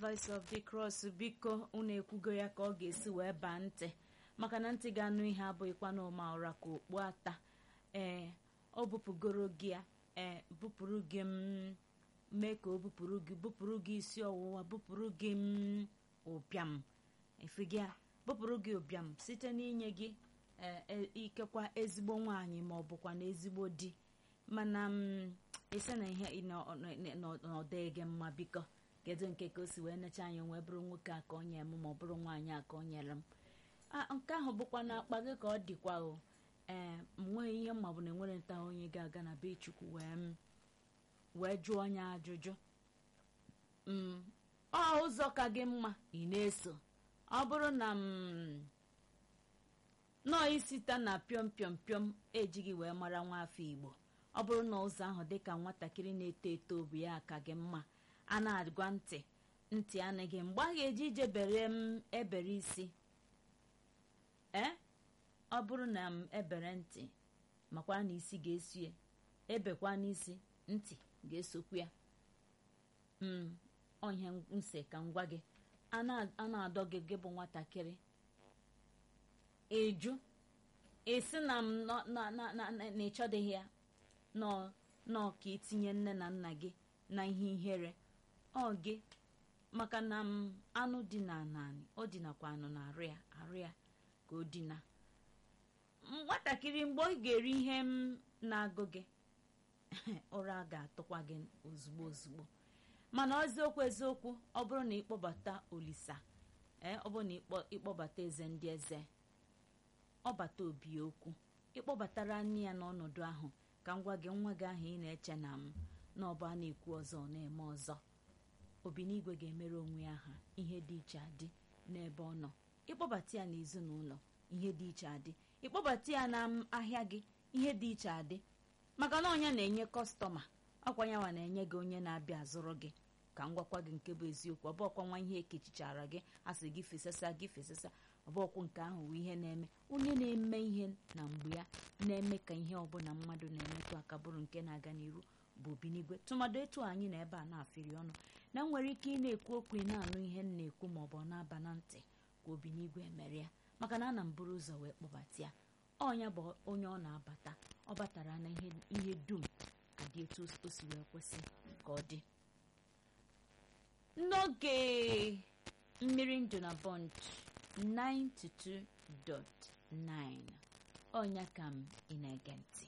voice of the cross biko unu ekwugo ya ka ọ ga-esi wee baa ntị maka na ntị ga-anụ ihe abụghịkwa na ụma ụra ka okpu ata ee ọ bupụgoro gị ya ee bupụrụ gị m mee ka o bupụrụ gị bupụrụ gị isi ọwụwa bupụrụ gị m ụbịam efigịa bupụrụ gị ụbịam site n'inye gị ikekwa ezigbo nwaanyị ma ọ bụkwa na ezigbo di mana m ise na ihe n'ọdịghị gị mma biko kedu nke ka o si wee necha anya wee bụrụ nwoke a ka ọ nye m ma ọ bụrụ nwaanyị a ka ọ nyere m nke ahụ bụkwa na akpa gị ka ọ dịkwa o ee m nweghị ihe mma bụ na enwere nta onye ga-aga na be chukwu wee wee jụọ onye ajụjụ ọ ụzọ ka gị mma ị na-eso ọ bụrụ na m nọọ isita na pịọm pịọm pịọm ejighị wee mara nwa afọ igbo ọ bụrụ na ụzọ ahụ dịka nwatakịrị na-eto eto obi ya ka gị mma a na-agwa ntị ntị anaghị mgbe a ga-eji ije bere m ebere isi ee ọ bụrụ na m ebere ntị makwa na isi ga-eso ya ebekwa n'isi ntị ga-esokwu ya onye nse ka m gwa gị a na-adọ gị gị bụ nwatakịrị ịjụ esi na m na ịchọdịghị ya nọọ ka itinye nne na nna gị na ihe ihere ọ gị maka na m anụ dị na naanị ọ dinakwa anụ na arụ ya arụ ya ka o dina nwatakịrị mgbe ọ ga-eri ihe m na-agụ gị ụra ga-atụkwa gị ozugbo ozugbo mana eziokwu eziokwu ọ bụrụ na ịkpọbata olisa ee ọ bụrụ na ịkpọbata eze ndị eze ọ bata obi okwu ịkpọbatara nne ya n'ọnọdụ ahụ ka m gwa gị nwa gị ahụ ị na-eche na m na ọbụ a na-ekwu ọzọ na-eme ọzọ obinigwe ga-emere onwe ya ha ihe dị iche adị n'ebe ọ nọ ịkpọbata ya n'ezinụlọ ihe dị iche adị ịkpọbata ya na ahịa gị ihe dị iche adị maka na ọnya na-enye kọstọma ọkwa yanwa na-enye gị onye na-abịa azụrụ gị ka m gwakwa gị nke bụ eziokwu ọbọkwa nwa ihe ekechichara gị asị gị fesasa gị fesasa ọbọkwụ nke ahụ bụ ihe na-eme onye na-eme ihe na mgbe ya na-eme ka ihe ọbụla mmadụ na-emetụ aka bụrụ nke na-aga n'iru bụ obinigwe tụmadụ etu anyị na ebe a na-afịrị ọnụ na nwere ike ị na-ekwu okwu ị na-anụ ihe m na-ekwu ma ọ bụ na-aba na ntị ka obinigwe mere ya maka na ana m buru ụzọ wee kpọbata ya ọnya bụ onye ọ na-abata ọ batara na ihe dum adị etu o si wee kwesị ka ọ dị n'oge mmiri ndụ na bọnd 92.9 ọnya ka m ị na-ege ntị